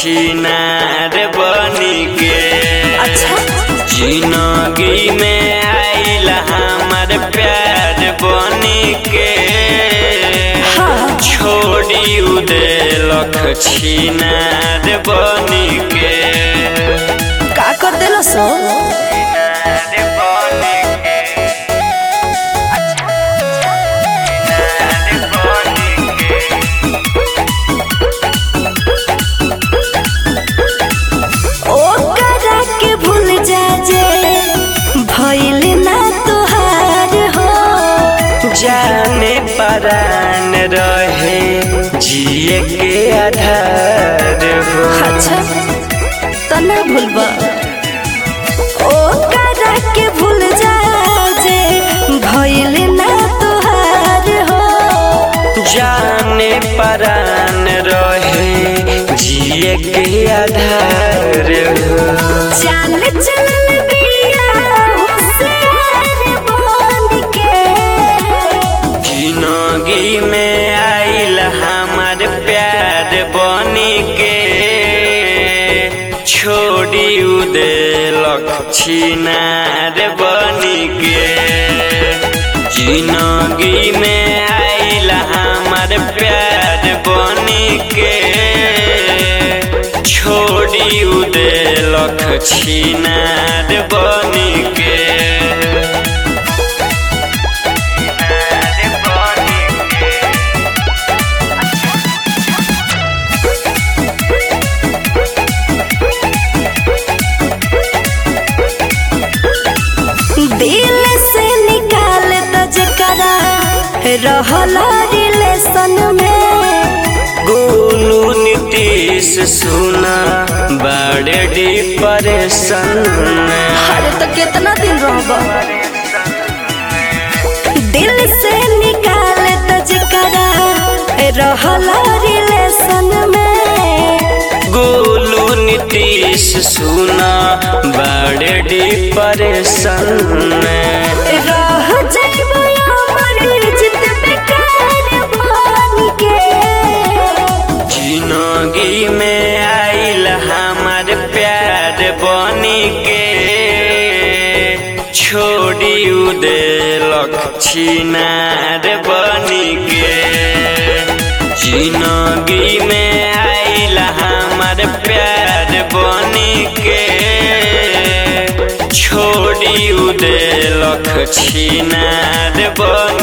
छिनार बनी के अच्छा जिंदगी में आइल हमार प्यार बनी के हाँ। छोड़ी उदेलक छिनार बनी के का कर देलो सो छिनार बनी के छिनार बनी के ओकरा के भूल जा जे भइल ना तोहार हो जाने परान रहे जिए के आधार हो अच्छा तो ना भूलबा ओकरा के भूल जा जे भइल ना तोहार हो जाने परान रहे जिए के आधार हो चाल चलल बिया होशियार बन के जिंदगी में आइल हमार प्यार बनी के छोड़ी उदेलक छिनार बनी के जिंदगी में आइल हमार प्यार बनी के छोड़ी उदेलक छिनार बनी के दिल से निकाल द जकरा रहल रिलेशन में गोलू नीतीश सुना बड़े डिप्रेशन में अरे तो कितना दिन रहब दिल से निकाल द जकरा रहल रिलेशन में गोलू नीतीश सुना बड़े डिप्रेशन में रह जाइबो अमर जित बेकार बन के जिंदगी में आइल हमार प्यार बनी के छोड़ी उदेलक छिनार बनी के जिंदगी में आइल हमार प्यार बनी के छोड़ी उदेलक छिनार बनी